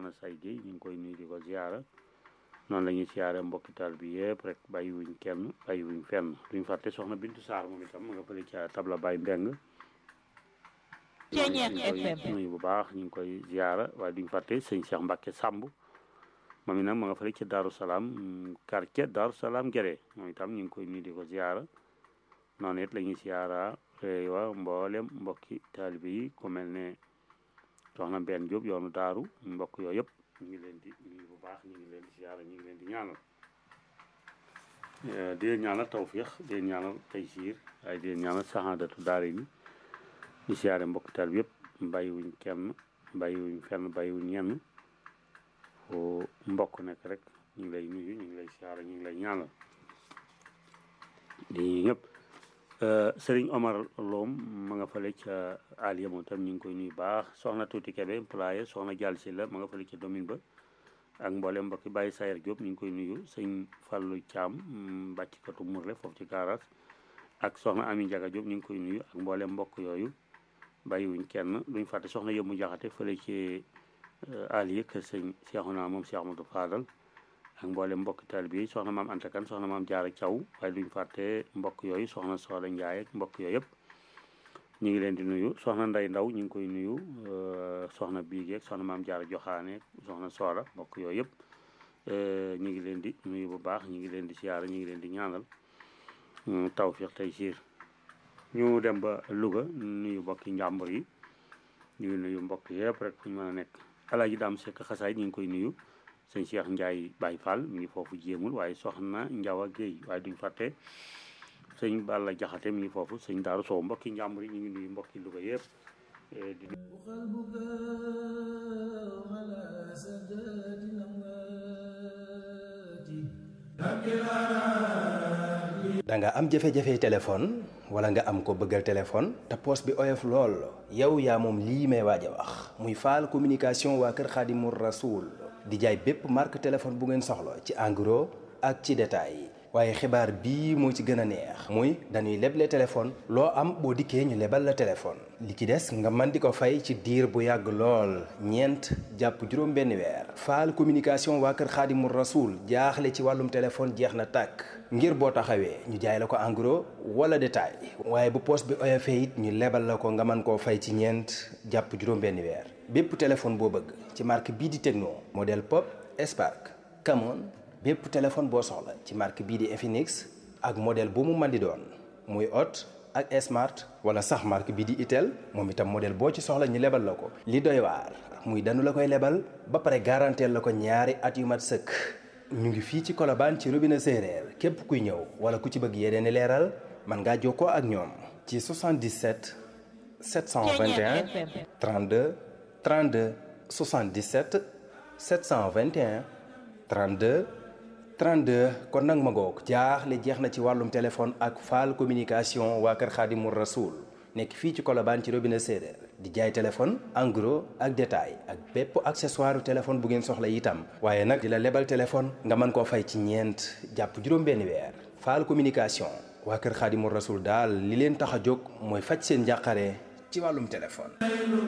soxna say Guèye ñu ngi koy nuyu di ko ziara noonu la ñuy siyaare mbokki taal bi yëpp rek bàyyi wuñ kenn bàyyi wuñ fenn duñ fàtte soxna Bintu Saar moom itam ma nga fële ca tabla Baye Mbeng ñu koy nuyu bu baax ñu ngi koy ziara waaye duñ fàtte sëñ Cheikh Mbacke Samb moom itam ma nga fële ca Daaru Salaam quartier Daaru Salaam Gere moom itam ñu ngi koy nuyu di ko ziara noonu it la ñuy siyaara wa mboolem mbokki taalibe yi ku mel ne soxna Mbène Diop yoonu daaru mbokk yooyu yëpp ñu ngi leen di nuyu bu baax ñu ngi leen di siyaara ñu ngi leen di ñaanal di leen ñaanal tawfiix di leen ñaanal taysiir waaye di leen ñaanal saxaadatu daara yi di siyaare mbokki taalibe yëpp bàyyiwuñ kenn bàyyiwuñ fenn bàyyiwuñ ñenn foo mbokk nekk rek ñu ngi lay nuyu ñu ngi lay siyaara ñu ngi lay ñaanal di ñëpp Sëriñ Omar Loom ma nga fële ca Aliya moom tam ñu ngi koy nuyu baax soxna Tuuti Kebe employé soxna Jàll si la ma nga fële ca domine ba ak mboolem mbokki Baye Sayer Diop ñu ngi koy nuyu sëñ Fallou Thiam bàcckatu Mourle foofu ci garage ak soxna Ami Ndiaga Diop ñu ngi koy nuyu ak mboolem mbokk yooyu bàyyiwuñ kenn duñ fàtte soxna Yëmmu Jaxate fële ci Aliya kër sëñ Cheikhouna moom Cheikh Amadou Fadal ak mboolem mbokk taal bi soxna maam Anta Kan soxna maam Jaara Caw waaye duñ fàtte mbokk yooyu soxna Sooda Njaay ak mbokk yooyu yëpp ñu ngi leen di nuyu soxna Nday Ndaw ñu ngi koy nuyu soxna Biige ak soxna maam Jaara Joxaane soxna Sooda mbokk yooyu yëpp ñu ngi leen di nuyu bu baax ñu ngi leen di siyaara ñu ngi leen di ñaanal tawfiq tey siir ñu dem ba Louga nuyu mbokki njàmbur yi ñu ngi nuyu mbokk yëpp rek fu ñu mën a nekk Alaaji Daam Sekk Xasaay ñu ngi koy nuyu sëñ Cheikh Ndiaye Baye Fall mi ngi foofu jéemul waaye soxna Njawa Géey waaye duñ fàtte sëñ Balla Jaxate mi ngi foofu sëñ Daaru Sow mbokki njàmbur yi ñu ngi nuyu mbokki Louga yëpp di da nga am jafe-jafe téléphone wala nga am ko bëggal téléphone te poos bi oyof lool yow yaa moom lii may waaj a wax muy faal communication waa kër Xaadimu Rasuul di jaay bépp marque téléphone bu ngeen soxla ci en gros ak ci détail waaye xibaar bii moo ci gën a neex muy dañuy leble téléphone loo am boo dikkee ñu lebal la téléphone li ci des nga mën di ko fay ci diir bu yàgg lool ñeent jàpp juróom benn weer faal communication waa kër xaadimu rasuul jaaxle ci wàllum téléphone jeex na tàkk ngir boo taxawee ñu jaay la ko en gros wala détail waaye bu poos bi oyofee it ñu lebal la ko nga mën koo fay ci ñeent jàpp juróom benn weer bépp téléphone boo bëgg ci marque bii di Tecno modèle Pop Spark Camon bépp téléphone boo soxla ci marque bii di Infinix ak modèle bu mu mën di doon muy Hot ak Smart wala sax marque bii di Itel moom itam modèle boo ci soxla ñu lebal la ko. li doy waar muy danu la koy lebal ba pare garanteel la ko ñaari at yu mat sëkk ñu ngi fii ci Colobane ci robinet séeréer képp kuy ñëw wala ku ci bëgg yeneen i leeral mën ngaa jokkoo ak ñoom. ci 77 721 32 32 77 721 32. 32 kon nag ma ngoog jaaxle jeex na ci wàllum téléphone ak faal communication waa kër Xaadimu Rasuul nekk fii ci Colobane ci robinet séeréer di jaay téléphone en gros ak détail ak bépp accessoire téléphone bu ngeen soxla itam waaye nag di la lebal téléphone nga mën koo fay ci ñeent jàpp juróom-benn weer faal communication waa kër Xaadimu Rasuul daal li leen tax a jóg mooy faj seen njàqare ci wàllum téléphone